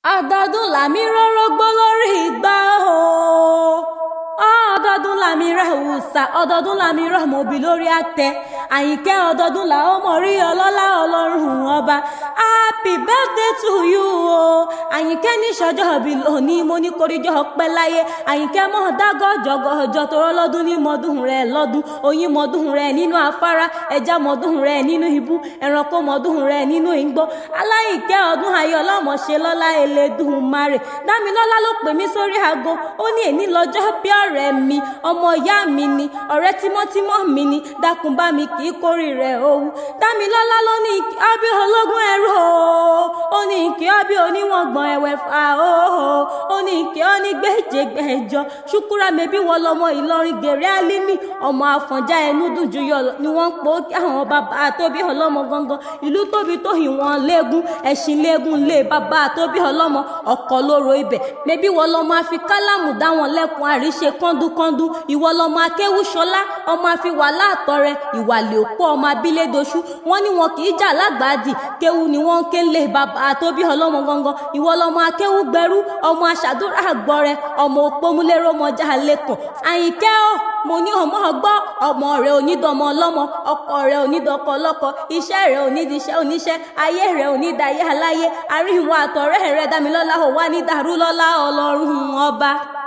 ọdọọdún làmí rórógbó lórí ìgbà o ọdọọdún làmí rẹ òòsà ọdọọdún làmí rẹ mọ̀bí lórí àtẹ àyìnkẹ́ ọdọọdún là ó mọ̀ rí ọlọ́lá ọlọ́run ọba happy birthday to you o àyìnkẹ́ ní sọjọ́ bí lónìí mo ní koríjọ́ ọpẹ́ láyé àyìnkẹ́ mọ̀ dágọ́ jọgọ́jọ́ tó rọ́lọ́dún ní mọ́dún rẹ̀ lọ́dún oyin mọ́dún rẹ̀ nínú afárá ẹja mọ́dún rẹ̀ nínú ibú ẹranko mọ́dún rẹ̀ nínú igbó aláyìnkẹ́ ọdún ayọ̀ ọlọ́mọṣẹ́ lọ́lá Elédùmarè dámilọ́lá ló pè mí sórí aago ó ní èní lọ́jọ́ bí ọ̀rẹ́ mi ọmọ ìyá mi ni ọ̀rẹ́ tímọ́tímọ́ mi ni dákun bá mi kì í kórè rẹ̀ owó dámilọ́lá ló ní ọbí ológun ẹrú o ó ní kí ọbí oníwọ̀n gbọ̀n ẹ̀wẹ̀ fà ó ó ní kí ọ ní gbẹ́jẹgbẹ́jọ ṣùkúrà mẹ́bí wọ lọmọ Ìlọrin gèrè álímì ọmọ Àfọ̀njá ẹnu dùn jù yọ ni wọ́n ń pò ó kí àwọn bàbá àtóbí ọlọ́mọ gangan ìlú tóbi tó ìwọ̀n léegun ẹ̀sìn léegun lé bàbá àtóbí ọlọ́mọ ọkọ̀ lóró ibẹ̀ mẹ́bí wọ lọmọ àfi kálámù dá wọn lẹ́kùn àríṣe kọ́ńdúkọ́ńdú ìwọ lọmọ akéwú ṣọlá ọmọ àfi wàhálà àtọrẹ ìwàlẹ̀ òpó ọmọ abílédoṣú wọn ní wọn kì í jà lágbàdì kéwú ni wọn ń ké lé bàbá àtóbí ọlọ́mọ gangan ìwọ lọmọ akéwú gbẹrú ọmọ aṣàdúrà àgbọrẹ ọmọ òpómúlérò mọjà lẹkàn àyìnkẹ́ ọ́ mo ní ọmọ ọgbọ́ ọmọ rẹ onídọmọ ọlọ́mọ ọkọ rẹ onídọkọ ọlọ́kọ iṣẹ́ rẹ onídìíṣẹ́ oníṣẹ́ ayé rẹ onídàáyé aláyé àríwọ̀n àtọ̀rẹ́ rẹ dámilọ́lá ò wá ní dàrú lọ́lá ọlọ́run ọba.